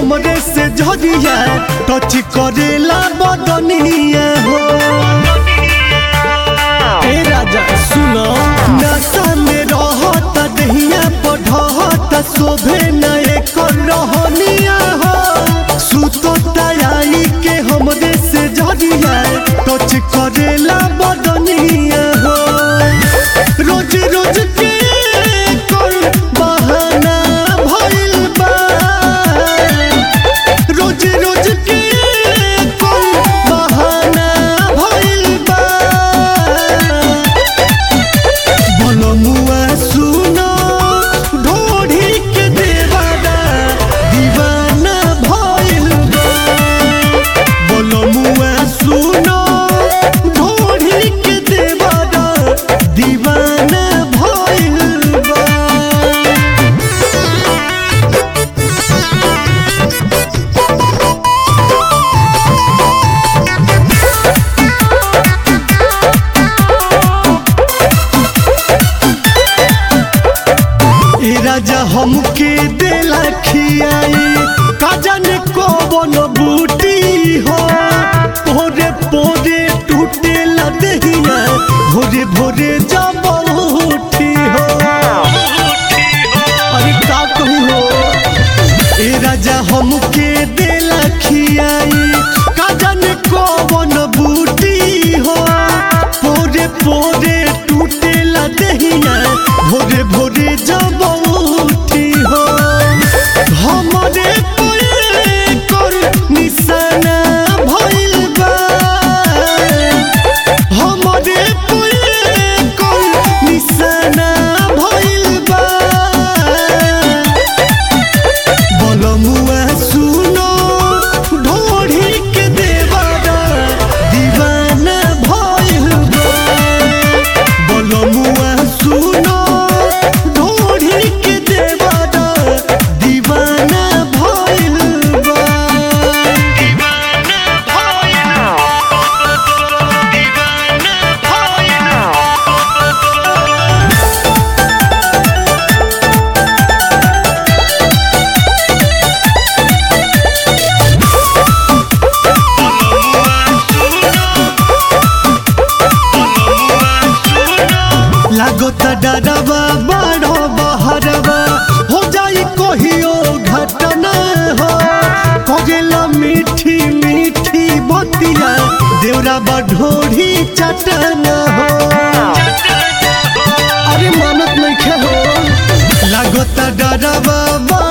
हमरे से झरिया टच करेला बदनिया हो ए राजा सुनो नशा में रहत दहिया पढ़त शोभे न एकर रहनिया हो सुतो तयाई के हमरे से झरिया टच करेला बदनिया हो रोज रोज के कर बहाना भइल बा रोज रोज के कर बहाना भइल बा बनमुआ सुनो ढोढ़ी के देवाना दीवाना भइल बा बनमुआ सुनो ढोढ़ी के देवाना दीवाना भइल बा ए राजा हमके देला खियाई काजन को बन बूटी हो भोरे भोरे टूटे लदहिया भोरे भोरे जब उठी हो अरे का कहू हो ए राजा हमके देला खियाई काजन को बन बूटी हो भोरे भोरे टूटे लदहिया भोरे भोरे जब उठी हो हमरे पे कर निशाना भइल बा हमरे पे कर निशाना भइल बा बलमुआ सुनो ढोढ़ी के देवाना दीवाना भइल बा बलमुआ सुनो ढोढ़ी के देवाना दीवाना भइल बा दीवाना लागत डरवा बड़ो बहरवा हो जाई कहियो घटना हो कगेला मीठी मीठी बतिया देवरा बढ़ोरी चटना हो अरे मानत नहीं हो लागत डरवा